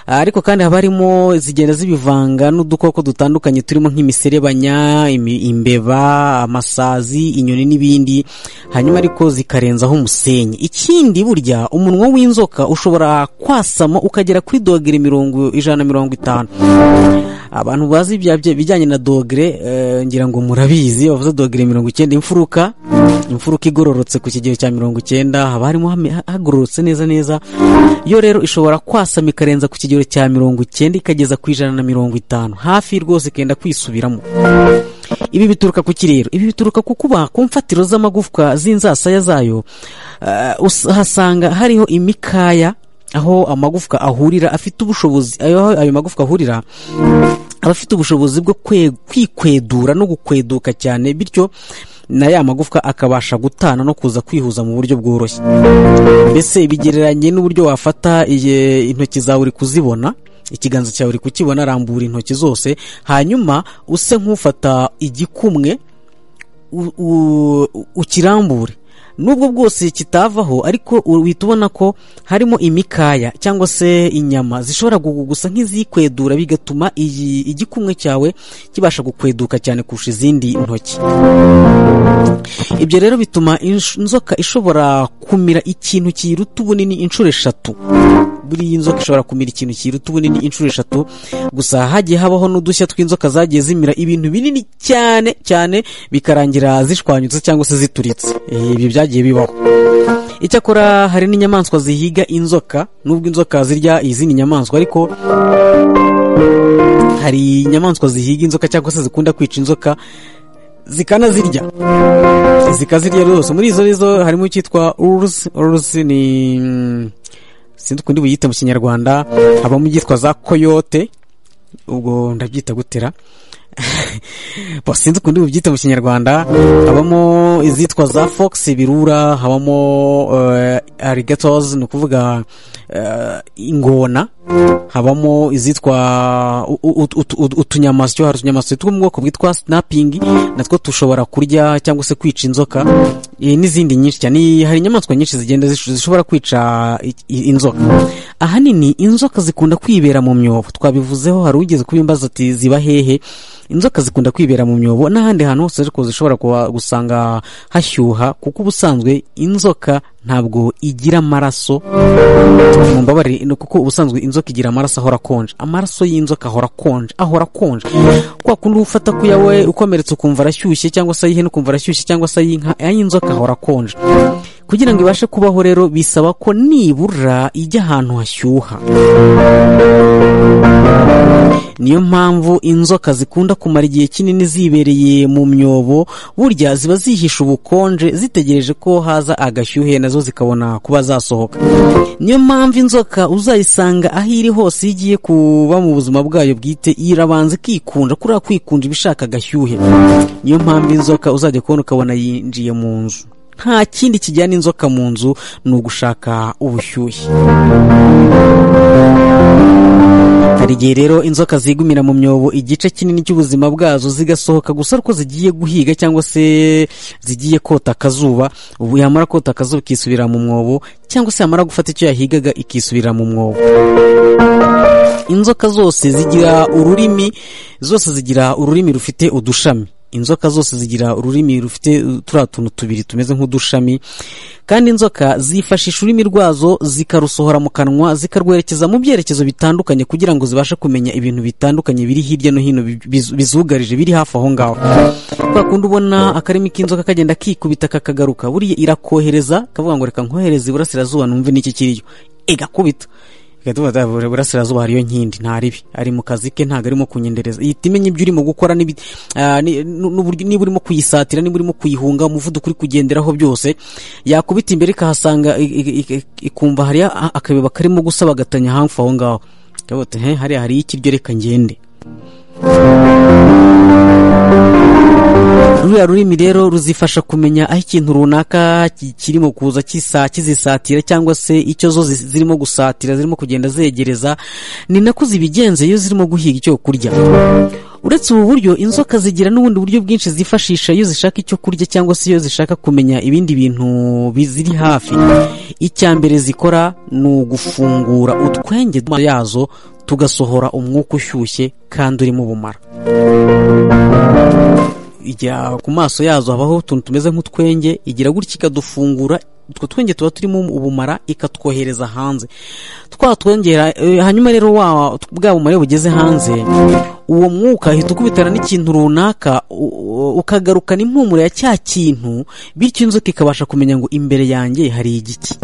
Ah, ariko kandi haba harimo zigenda zibivanga n'udukoko dutandukanye turimo nk'imiserebanya imi- imbeba amasazi inyoni n'ibindi hanyuma ariko zikarenzaho umusenyi ikindi burya umunwa w'inzoka ushobora kwasama ukagera kuri dogere mirongo ijana na mirongo itanu abantu bazi ibya bya- ibijyanye na dogere eh, ngira ngo murabizi bavuze dogere mirongo icyenda imfuruka imfuruka igororotse ku kigero cya mirongo icyenda haba harimo hame- ha- hagororotse neza neza yo rero ishobora kwasama ikarenza ku kigero cya mirongo icyenda ikageza ku ijana na mirongo itanu hafi rwose ikenda kwisubiramo ibi bituruka ku ki rero ibi bituruka ku kuba ku mfatiro z'amagufwa z'inzasaya zayo eh, us- hasanga hariho imikaya aho amagufwa ahurira afite ubushobozi aho ayo magufwa ahurira aba afite ubushobozi bwo kwe- kwikwedura no gukweduka cyane bityo na ya magufwa akabasha gutana no kuza kwihuza mu buryo bworoshye mbese bigereranye n'uburyo wafata iye- intoki zawe uri kuzibona ikiganza cyawe uri kukibona arambura intoki zose hanyuma use nk'ufata igikumwe u- u- ukirambure nubwo bwose kitavaho ariko uhita ubona ko harimo imikaya cyangwa se inyama zishobora gu- gusa nk'izikwedura bigatuma iyi igikumwe cyawe kibasha gukweduka cyane kurusha izindi ntoki ibyo rero bituma insh- inzoka ishobora kumira ikintu kiyiruta ubunini inshuro eshatu buriya inzoka ishobora kumira ikintu kiruta ubunini inshuro eshatu gusa hagiye habaho n'udushya tw'inzoka zagiye zimira ibintu binini cyane cyane bikarangira zishwanyutse cyangwa se zituritse Eh, ibyo byagiye bibaho icyakora hari n'inyamaswa zihiga inzoka nubwo inzoka zirya izindi nyamaswa ariko hari inyamaswa zihiga inzoka cyangwa se zikunda kwica inzoka zikanazirya zikazirya rwose muri izo nizo harimo icyitwa uruzi uruzi ni mm, sinzi ukundi buyite mu kinyarwanda habamo ibyitwa za koyote ubwo ndabyita gutera Bo, sinzi ukundi bubyite mu kinyarwanda habamo izitwa za fox birura habamo uh, arigatos ni ukuvuga eh, ingona habamo izitwa u- u- ut- ut- ut- utunyamasyo hari utunyamasyo two mu bwoko bwitwa snapping natwo dushobora kurya cyangwa se kwica inzoka eh, n'izindi nyinshi cyane hari inyamaswa nyinshi zigenda zish- zishobora kwica i- i- inzoka ahanini inzoka zikunda kwibera mu myobo twabivuzeho hari ugeze kubimbaza ati ziba hehe inzoka zikunda kwibera mu myobo n'ahandi hantu hose ariko zishobora kuba gusanga hashyuha kuko ubusanzwe inzoka ntabwo igira amaraso mumbabarire ni kuko ubusanzwe inzoka igira amaraso ahora akonje amaraso y'inzoka ahora akonje ahora akonje kwa kundi ufata ku yawe ukomeretse ukumva arashyushye cyangwa se ay'ihene ukumva arashyushye cyangwa se ay'inka ay'inzoka ahora akonje kugira ngo ibashe kubaho rero bisaba ko nibura ijya ahantu hashyuha niyo mpamvu inzoka zikunda kumara igihe kinini zibereye mu myobo burya ziba zihisha ubukonje zitegereje ko haza agashyuhe nazo zikabona kuba zasohoka niyo mpamvu inzoka uzayisanga aho iri hose iyo igiye kuba mu buzima bwayo bwite irabanza ikikunja kuriya kwikunja iba ishaka agashyuhe niyo mpamvu inzoka uzajya kubona ukabona yinjiye mu nzu nta kindi kijyana inzoka mu nzu ni ugushaka ubushyuhe hari igihe rero inzoka zigumira mu myobo igice kinini cy'ubuzima bwazo zigasohoka gusa ariko zigiye guhiga cyangwa se zigiye kota akazuba ubu yamara kota akazuba ikisubira mu mwobo cyangwa se yamara gufata icyo yahigaga ikisubira mu mwobo inzoka zose zigira ururimi zose zigira ururimi rufite udushami inzoka zose zigira ururimi rufite turiya tuntu tubiri tumeze nk'udushami kandi inzoka zifashisha ururimi rwazo zikarusohora mu kanwa zikarwerekeza mu byerekezo bitandukanye kugira ngo zibashe kumenya ibintu bitandukanye biri hirya no hino bi- biz- bizugarije biri hafi aho ngaho kwa kundi ubona akarimi k'inzoka kagenda kikubita kakagaruka buriya irakohereza kavuga ngo reka nkohereze iburasirazuba numve n'iki kiriyo igakubita igatubaza burasirazuba hariyo nkindi nta ribi ari mu kazi ke ntabwo arimo kunyendereza ihita imenya ibyo urimo gukora n'ibi- ah, ni- nu- n'uburyo- niba urimo kuyisatira niba urimo kuyihunga umuvuduko uri kugenderaho byose yakubita imbere ikahasanga i- i- i- ikumva hari akabeba karimo gusabagatanya hafi aho ngaho ikavuga ati "He, hariya hari ikiryo reka ngende ruriya rurimi rero ruzifasha kumenya aho ikintu runaka ki- kirimo kuza kisa kizisatira cyangwa se icyo zo zi- zirimo gusatira zirimo kugenda zegereza ni nako zibigenza iyo zirimo guhiga icyo kurya uretse ubu buryo inzoka zigira n'ubundi buryo bwinshi zifashisha iyo zishaka icyo kurya cyangwa se iyo zishaka kumenya ibindi bintu biziri hafi icya mbere zikora ni ugufungura utwenge yazo tugasohora umwuka ushyushye kandi urimo ubumara igira ku maso yazo habaho utuntu tumeze nk'utwenge igira gutya ikadufungura utwo twenge tuba turimo ubumara ikatwohereza hanze twatwongera eh, hanyuma rero wa bwa bumara iyo bugeze hanze uwo mwuka ahita ukubitana n'ikintu runaka u- u- ukagarukana impumuro ya cya kintu bityo inzoka ikabasha kumenya ngo imbere yanjye hari igiki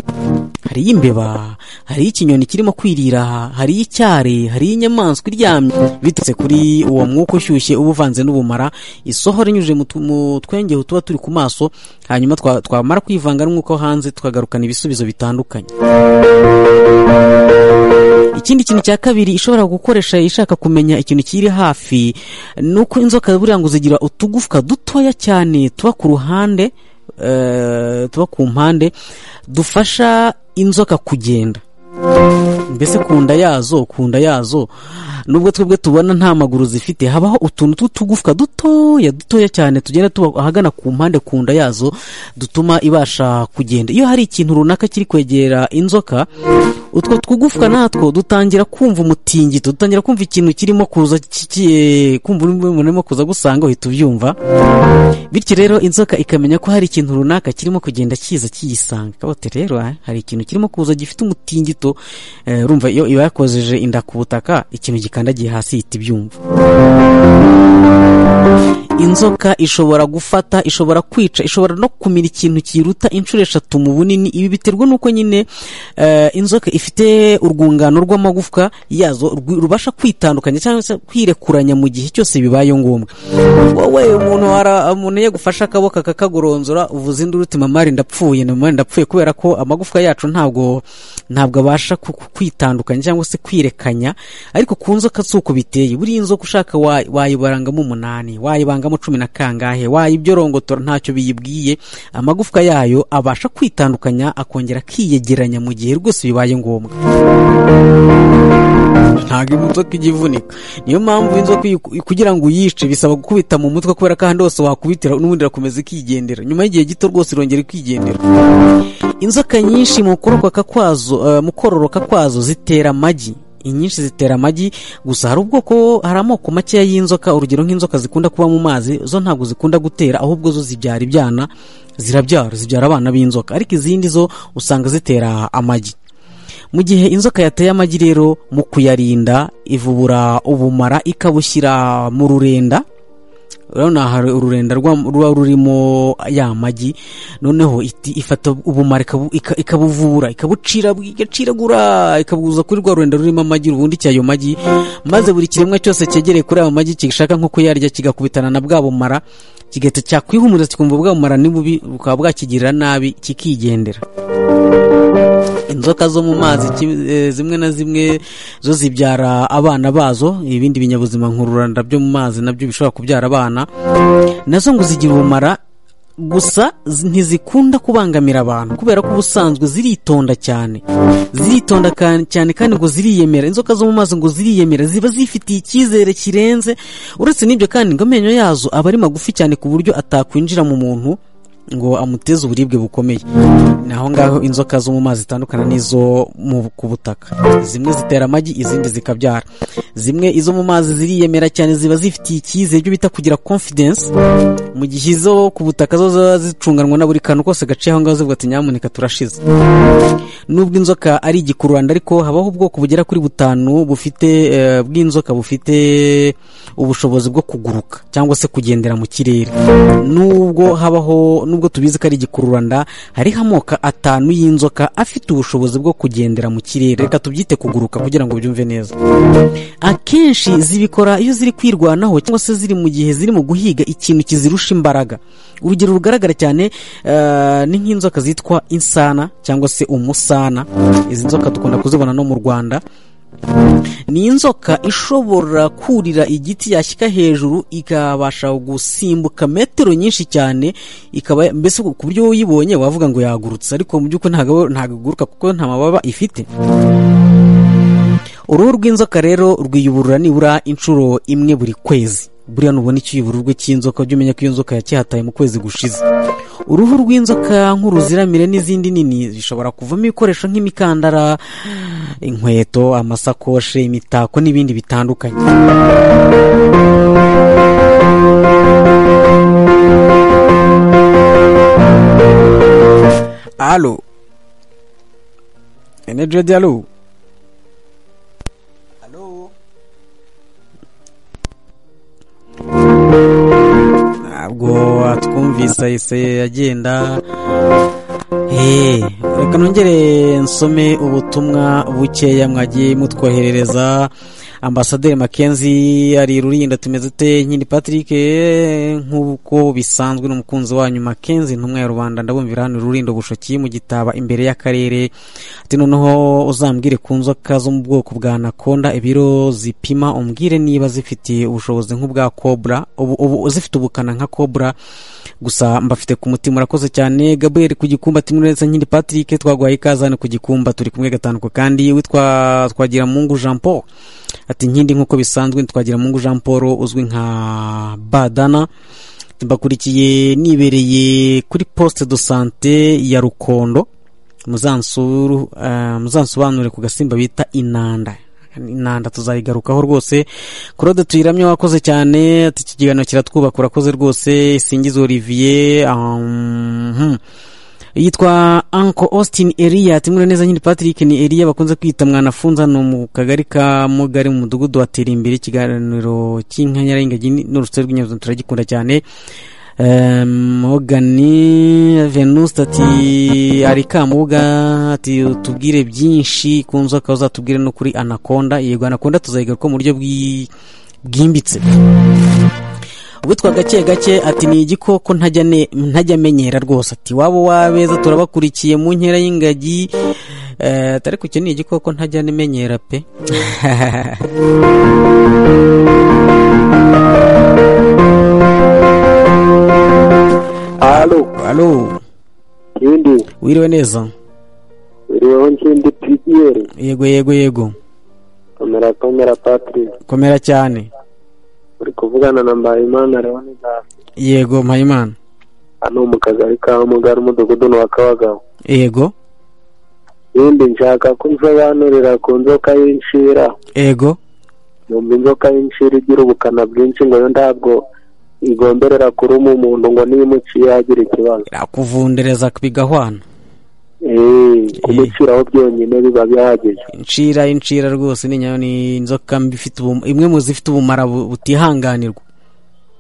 hariyo imbeba hariyo ikinyoni kirimo kwirira hariyo icyari hariyo inyamaswa iryamye biturutse kuri uwo mwuka ushyushye uba uvanze n'ubumara isohora inyujije mu tu- mu twenge tuba turi ku maso hanyuma twa- twamara kwivanga n'umwuka wo hanze tukagarukana ibisubizo bitandukanye ikindi kintu cya kabiri ishobora gukoresha ishaka kumenya ikintu kiri hafi ni uko inzoka buriya ngo zigira utugufwa dutoya cyane tuba ku ruhande eh, tuba ku mpande dufasha inzoka kugenda mbese ku nda yazo ku nda yazo nubwo twebwe tubona nta maguru zifite habaho utuntu tw'utugufwa dutoya dutoya cyane tugenda tuba ahagana ku mpande ku nda yazo dutuma ibasha kugenda iyo hari ikintu runaka kiri kwegera inzoka utwo twugufwa natwo dutangira kumva umutingito dutangira kumva ikintu kirimo kuza kigiye kumva umuntu urimo kuza gusanga uhita ubyumva bityo rero inzoka ikamenya ko hari ikintu runaka kirimo kugenda kiza kiyisanga kabote rero ah, hari ikintu kirimo kuza gifite umutingito eh, urumva iyo iba yakojeje inda ku butaka ikintu gikandagiye hasi ihita ibyumva inzoka ishobora gufata ishobora kwica ishobora no kumira ikintu kiruta inshuro eshatu mu bunini ibi biterwa n'uko nyine eh, inzoka ifite urwungano rw'amagufwa yazo rwi- rubasha kwitandukanya cyangwa se kwirekuranya mu gihe cyose bibaye ngombwa wowe umuntu wara umuntu yagufashe akaboko akakagoronzora uvuze induru uti mama ndapfuye na mama ndapfuye kubera ko amagufwa yacu ntabwo ntabwo abasha ku- ku- kwitandukanya cyangwa se kwirekanya ariko ku nzoka si uko biteye buriya inzoka ushaka wa- wayibarangamo umunani wayibangamo cumi na kangahe wayibyorogotora ntacyo biyibwiye amagufwa yayo abasha kwitandukanya akongera akiyegeranya mu gihe rwose bibaye ngombwa ntabwo inzoka ijya ivunika niyo mpamvu inzoka iyo uku- kugira ngo uyice bisaba gukubita mu mutwe kubera ko ahandi hose wakubitira n'ubundi irakomeza ikigendera nyuma y'igihe gito rwose irongera ikigendera inzoka nyinshi mu kororoka kwazo eh, mu kororoka kwazo zitera amagi inyinshi zitera amagi gusa hari ubwoko hari amoko makeya y'inzoka urugero nk'inzoka zikunda kuba mu mazi zo ntabwo zikunda gutera ahubwo zo zibyara ibyana zirabyara zibyara abana b'inzoka ariko izindi zo usanga zitera amagi mu gihe inzoka yateye amagi rero mu kuyarinda ivubura ubumara ikabushyira mu rurenda urabona hari ururenda rwa- ruba rurimo ya magi noneho iti- ifata ubumara ikabu- ika- ikabuvura ikabucira igaciragura ikabuza kuri rwa rurenda rurimo amagi ubundi cyayo magi maze buri kiremwa cyose cyegereye kuri ayo magi gishaka nko kuyarya kigakubitana na bwa bumara kigahita cyakwihumuriza kikumva bwa bumara ni bubi bukaba bwakigirira nabi kikigendera inzoka zo mu mazi ki- eh, zimwe na zimwe zo zibyara abana bazo ibindi binyabuzima nkururanda byo mu mazi nabyo bishobora kubyara abana nazo ngo zigira ubumara gusa z- ntizikunda kubangamira abantu kubera ko ubusanzwe ziritonda cyane ziritonda ka- cyane kandi ngo ziriyemera inzoka zo mu mazi ngo ziriyemera ziba zifitiye icyizere kirenze uretse n'ibyo kandi ngo amenyo yazo aba ari magufi cyane ku buryo atakwinjira mu muntu ngo amuteze uburibwe bukomeye ni aho ngaho inzoka zo mu mazi zitandukana n'izo mu- ku butaka zimwe zitera amagi izindi zikabyara zimwe izo mu mazi ziriyemera cyane ziba zifitiye icyizere ibyo bita kugira confidence mu gihe izo ku butaka zo ziba zicunganwa na buri kantu kose gaciye aho ngaho zivuga ati nyamuneka turashize nubwo inzoka ari igikururanda ariko habaho ubwoko bugera kuri butanu bufite eh, bw'inzoka bufite ubushobozi bwo kuguruka cyangwa se kugendera mu kirere nubwo habaho nubwo tubizi ko ari igikururanda hariho amoko atanu y'inzoka afite ubushobozi bwo kugendera mu kirere reka tubyite kuguruka kugira ngo byumve neza akenshi zibikora iyo ziri kwirwanaho cyangwa se ziri mu gihe ziri mu guhiga ikintu kizirusha imbaraga urugero rugaragara cyane eh, ni nk'inzoka zitwa insana cyangwa se umusana izi nzoka dukunda kuzibona no mu rwanda ni inzoka ishobora kurira igiti yashyika hejuru ikabasha gusimbuka metero nyinshi cyane ikaba mbese ku buryo uyibonye wavuga ngo yagurutse ariko mu by'ukuri ntabwo ntabwo iguruka kuko nta mababa ifite uruhu rw'inzoka rero rwiyuburura nibura inshuro imwe buri kwezi buriya nubona icyubururwe cy'inzoka ujye umenya ko iyo nzoka yacyihataye mu kwezi gushize uruhu rw'inzoka nk'uruziramire n'izindi nini zishobora kuvamo ibikoresho nk'imikandara inkweto amasakoshe imitako n'ibindi bitandukanye alo enejo dialo ntabwo atwumvise ahise agenda Eh, reka nongere nsome ubutumwa bukeya mwagiye mutwoherereza ambasaderi makenzi ari rurinda tumeze dute nyine patrick eh, nk'uko bisanzwe n'umukunzi wanyu makenzi ntumwa ya rubanda ndabumvira hano rurindo bushoki mu gitaba imbere y'akarere ati noneho uzambwire ku nzoka zo mu bwoko bwa anaconda ibiro zipima umbwire niba zifite ubushobozi nk'ubwa cobra ubu, ubu, zifite ubukana nka cobra gusa mbafite ku mutima murakoze cyane gabriel ku gikumba timuretse nkiri patrick twaguhaye ikaze hano ku gikumba turi kumwe gatanu ku kandi witwa twagira mungu jean paul ati nkindi nk'uko bisanzwe twagira mungu jean paul uzwi nka badana mbakurikiye nibereye kuri poste de sante ya rukondo muzansuru eh, muzansobanure ku gasimba bita inanda inanda tuzayigarukaho rwose claude tuyiramye wakoze cyane ati iki kiganiro kiratwubaka urakoze rwose singiza olivier um, hmm. yitwa anko austin eriya timure neza nyiri patrick ni eriya bakunze kwita mwanafunza ni mu kagari ka mugari mu mudugudu wa imbere ikiganiro cy'inkanyarengaji n'urusobe rw'inyabuzima turagikunda cyane mogani venus ati ari kamuga ati utubwire byinshi ku nzoka uzatubwire no kuri anaconda yego anaconda tuzayigaruka mu buryo bwi- bwimbitse witwa gake gake ati ni igikoko ntajya ne- ntajya amenyera rwose ati wabo wabeza turabakurikiye mu nkera y'ingagi Eh, ati ariko icyo ni igikoko ntajya amenyera pe halo alo kindi wiriwe neza uriho nkindi pirigiyeri yego yego yego komera komera patrick komera cyane uri kuvugana na mbayimana leonidas yego mpayimana hano mu kagari ka mugari umudugudu ni uwa kabagabo yego yindi nshaka ko unsobanurira ku nzoka y'inshira ego numva inzoka y'inshira igira ubukana bwinshi ngo yo ntabwo igomberera kuruma umuntu ngo nimuciye yagira ikibazo irakuvundereza bigahwana Eh, kumuciraho byonyine biba bihagije incira incira rwose ni nyayo ni inzoka mbi ifite ubum- imwe mu zifite ubumara bu- butihanganirwa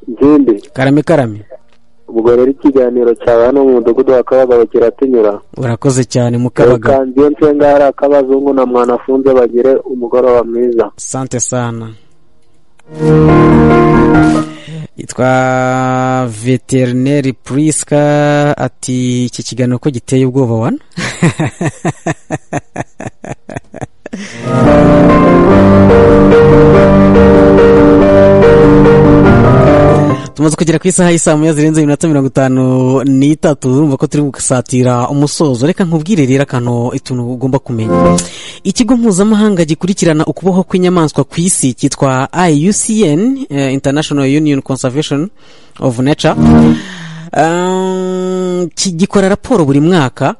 ikindi karame karame ubwo rero ikiganiro cyawe hano mu mudugudu wa kabagabo kiratunyura urakoze cyane mukabaga kandi iyo nsenga hari akabazungu na mwanafunze bagire umugoroba mwiza sante sana yitwa veterineri priska ati iki kiganiro ko giteye ubwoba wana tumaze kugera ku isaha y'isaa moya zirenze iminota mirongo itanu n'itatu urumva ko turi gusatira umusozo reka nkubwire rero akantu ituntu ugomba kumenya ikigo mpuzamahanga gikurikirana ukubaho kw'inyamaswa ku isi cyitwa iucn eh, international union conservation of nature Um, ki- gikora raporo buri mwaka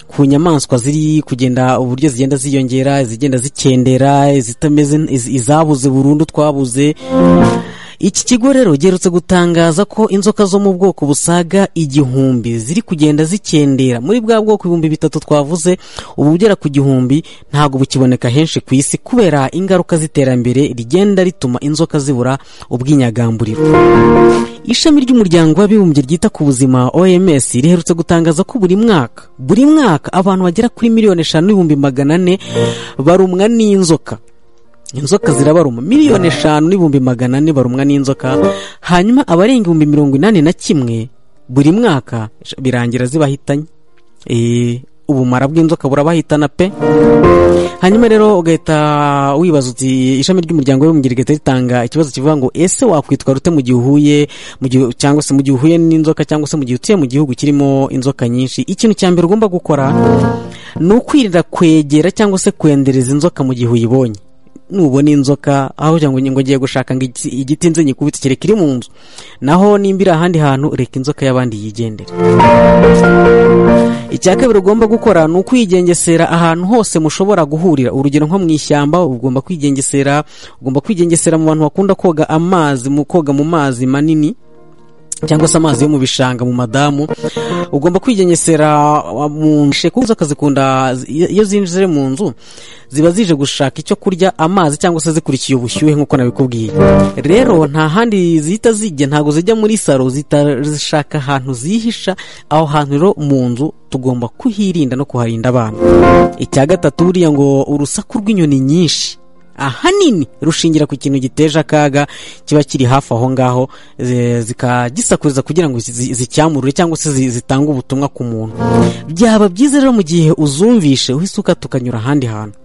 ku nyamaswa ziri kugenda uburyo zigenda ziyongera izigenda zikendera izitameze iz- izabuze burundu twabuze iki kigo rero giherutse gutangaza ko inzoka zo mu bwoko busaga igihumbi ziri kugenda zikendera muri bwa bwoko ibihumbi bitatu twavuze ubu bugera ku gihumbi ntabwo bukiboneka henshi ku isi kubera ingaruka z'iterambere rigenda rituma inzoka zibura ubwinyagamburiro ishami ry'umuryango w'abibumbye ryita ku buzima oms riherutse gutangaza ko buri mwaka buri mwaka abantu bagera kuri miliyoni eshanu n'ibihumbi magana ane barumwa n'inzoka inzoka zirabaruma miliyoni eshanu n'ibihumbi magana ane barumwa n'inzoka hanyuma abarenga ibihumbi mirongo inani na kimwe buri mwaka birangira zibahitanye Eh, ubumara bw'inzoka burabahitana pe hanyuma rero ugahita wibaza uti ishami ry'umuryango w'abibumbye rigahita ritanga ikibazo kivuga ngo ese wakwitwara ute mu gihe uhuye mu gihe cyangwa se mu gihe uhuye n'inzoka cyangwa se mu gihe utuye mu gihugu kirimo inzoka nyinshi ikintu cya mbere ugomba gukora ni ukwirinda kwegera cyangwa se kwendereza inzoka mu gihe uyibonye nubona inzoka aho kugira ngo ngo ngiye gushaka ngo igiti- igiti nze nyikubite kereka iri mu nzu naho nimba iri ahandi hantu reka inzoka y'abandi yigendere icya kabiri ugomba gukora ni ukwigengesera ahantu hose mushobora guhurira urugero nko mu ishyamba ugomba kwigengesera ugomba kwigengesera mu bantu bakunda koga amazi mu koga mu mazi manini cyangwa se amazi yo mu bishanga mu madamu ugomba kwigengesera uh, mu nshe kuko inzoka zikunda iyo iyo zinjije mu nzu ziba zije gushaka icyo kurya amazi cyangwa se zikurikiye ubushyuhe nk'uko nabikubwiye rero nta handi zihita zijya ntabwo zijya muri saro zihita zishaka ahantu zihisha aho hantu rero mu nzu tugomba kuhirinda no kuharinda abana icya gatatu buriya ngo urusaku rw'inyoni nyinshi ahanini rushingira ku kintu giteje akaga kiba kiri hafi aho ngaho zi- zikagisakuriza kugira ngo zi- zicyamurure cyangwa se zi- zitange ubutumwa ku muntu byaba byiza rero mu gihe uzumvishe uhisuka tukanyura ahandi hantu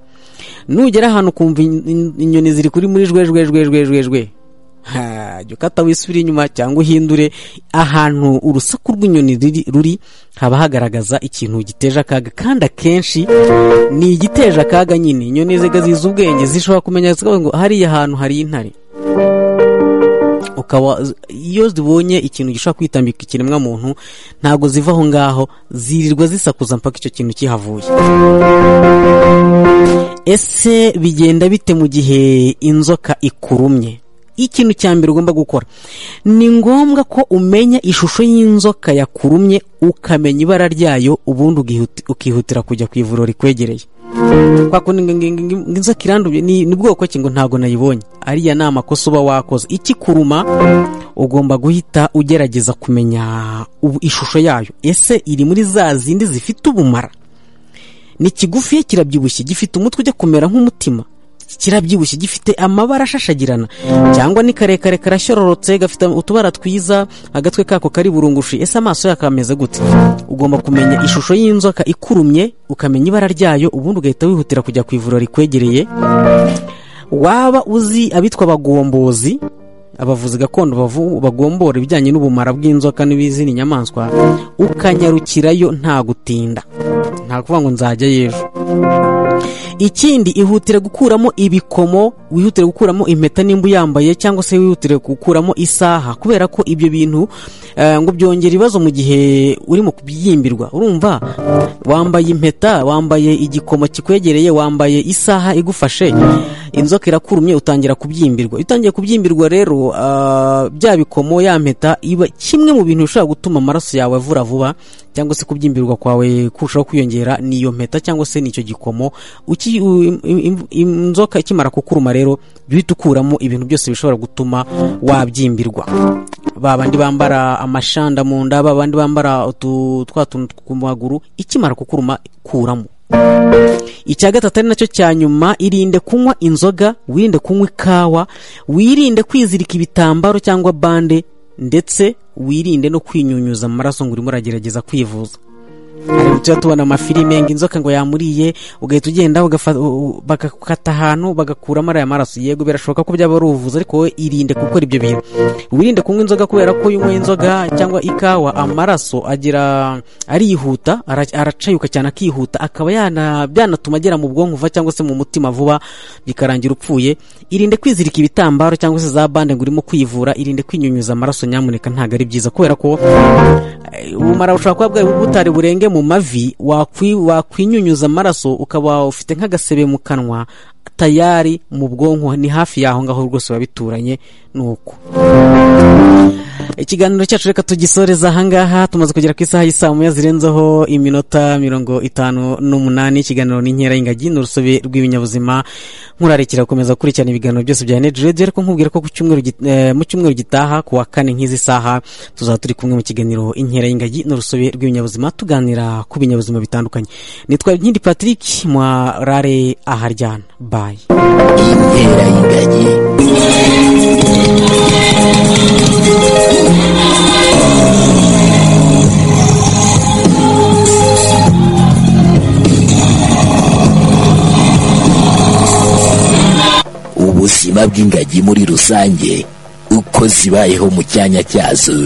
nugera ahantu ukumva in- in- inyoni ziri kuri muri jwe jwe jwe jwe jwe jwe Ha, jya ukata wisubire inyuma cyangwa uhindure ahantu urusaku rw'inyoni riri- ruri haba hagaragaza ikintu giteje akaga kandi akenshi ni igiteje akaga nyine inyoni ziga zizi ubwenge zishobora kumenya zikavuga ngo hariya hantu hari intare ukaba iyo zibonye ikintu gishobora kwitambika ikiremwa muntu ntabwo ziva aho ngaho zirirwa zisakuza mpaka icyo kintu kihavuye ese bigenda bite mu gihe inzoka ikurumye ikintu cya mbere ugomba gukora ni ngombwa ko umenya ishusho y'inzoka yakurumye ukamenya ibara ryayo ubundi ukihuti- ukihutira kujya ku ivuriro rikwegereye kwa kundi ngo- ngo- ngo- ngo inzoka iranduye ni ni bwoko ki ngo ntabwo nayibonye ariya ni amakosa uba wakoze ikikuruma ugomba guhita ugerageza kumenya ubu- ishusho yayo ese iri muri za zindi zifite ubumara ni kigufiya kirabyibushye gifite umutwe ujya kumera nk'umutima kirabyibushye gifite amabara ashashagirana cyangwa ni karekare karasyororotse gafite utubara twiza agatwe kako kari burungushi ese amaso yako ameze gute ugomba kumenya ishusho y'inzoka ikurumye ukamenya ibara ryayo ubundi ugahita wihutira kujya ku ivuriro rikwegereye waba uzi abitwa abagombozi abavuzi gakondo bavu- bagombora ibijyanye n'ubumara bw'inzoka n'izindi nyamaswa ukanyarukirayo nta gutinda nta kuvuga ngo nzajya y'ejo ikindi ihutire gukuramo ibikomo wihutire gukuramo impeta nimba uyambaye cyangwa se wihutire gukuramo isaha kubera ko ibyo bintu eh, ngo byongera ibibazo mu gihe uri mu kubyimbirwa urumva wambaye impeta wambaye igikomo kikwegereye wambaye isaha igufashe inzoka irakurumye utangira kubyimbirwa iyo utangiye kubyimbirwa rero ah, bya bikomo ya mpeta iba kimwe mu bintu bishobora gutuma amaraso yawe avura vuba cyangwa se kubyimbirwa kwawe kurushaho kwiyongera niyo mpeta cyangwa se nicyo gikomo Uki- u- im- im- inzoka ikimara kukuruma rero jya uhita ukuramo ibintu byose bishobora gutuma wabyimbirwa babandi bambara amashanda mu nda babandi bambara utu twa tuntu ku maguru ikimara kukuruma kuramo icya gatatu ari nacyo cya nyuma irinde kunywa inzoga wirinde kunywa ikawa wirinde kwizirika ibitambaro cyangwa bande ndetse wirinde no kwinyunyuza amaraso ngo urimo uragerageza kwivuza hari tujya tubona amafilime ngo inzoka ngo yamuriye ugahita ugenda ugafa- u- bagakata ahantu bagakuramo ariya maraso yego birashoboka ko byaba ari ubuvuzi ariko wowe irinde gukora ibyo bintu wirinde kunywa inzoga kubera ko iyo unyweye inzoga cyangwa ikawa amaraso agira arihuta ara- aracayuka cyane akihuta akaba yana- byanatuma agera mu bwonko vuba cyangwa se mu mutima vuba bikarangira upfuye irinde kwizirika ibitambaro cyangwa se za bande ngo urimo kwivura irinde kwinyunyuza amaraso nyamuneka ntabwo ari byiza kubera ko Eh, ubumara bushobora kuba bwari butari burenge mu mavi wakwi- wakwinyunyuza amaraso ukaba ufite nk'agasebe mu kanwa tayari mu bwonko ni hafi yaho ngaho rwose biba bituranye nuko ikiganiro cyacu reka tugisoreza ahangaha tumaze kugera ku isaha y'isaa moya zirenzeho iminota mirongo itanu n'umunani ikiganiro n'inkera y'ingagi ni urusobe rw'ibinyabuzima nkurarekera gukomeza gukurikirana ibiganiro byose bya neti rediyo ariko nkubwira ko ku cyumweru git- eh, mu cyumweru gitaha ku wa kane nk'izi saha tuzaba turi kumwe mu kiganiro inkera y'ingagi ni urusobe rw'ibinyabuzima tuganira ku binyabuzima bitandukanye nitwa nkindi patrick mwarare aharyana bayi inkera y'ingagi ubuzima bw'ingagi muri rusange uko zibayeho mu cyanya cyazo